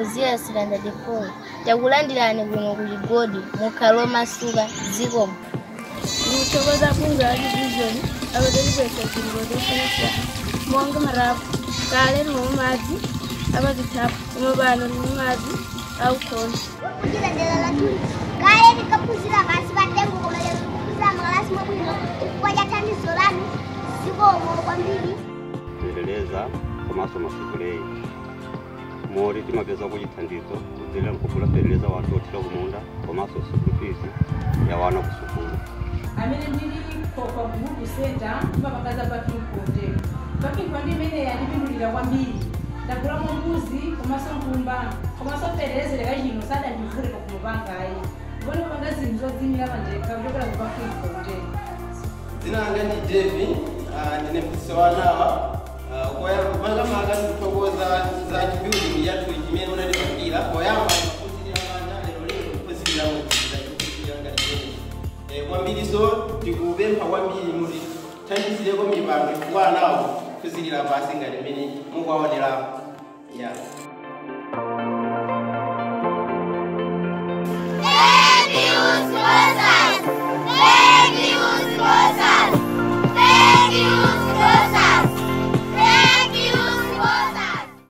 phunzira standard 4 takulandirani kuno ku chigodi mukhale omasuka zikomo ndikuthokoza bungwe la division apatalipesa zinthu zosiyanasiyana monga marapu kale ndimwe madzi apazithapu pomwe pano ndimwe madzi aukhona kuchita dera lathu kale tikaphunzira pansi pa tengo koma lero tikuphunzira makalasi mwabwino chifukwa cha thandizo lanu zikomo kwambiri kuendeleza komanso masukulei moti timapeza kuchithandizo kudzera mkugula kuendeleza wanthu othira kumunda komanso school fees ya wana ku sukulu amene ndili kwa group center timapakaza parking konde parking konde imene yandipindulira kwambiri ndagulamo mbuzi komanso nkhumba komanso ferelezereka chino sadandivulika kumupangayi ngoni kupanga zinthu zodzimira pandekha kuchokera ku parking konde dzina langa ndi devi ah, ndine mphunzitsi wa nawa makamaka ndikuthokoza za chibuilding yathu chimene unatipangira poyamba kuphunzirira manja lero lero kuphunzirira mweziza kuphunzirira ngati chene kwambiriso ndikupempha kwambiri muti thandizireko mipando chifukwa anawo kuphunzirira pasi ngati mmene mukuwaonerapo yeah.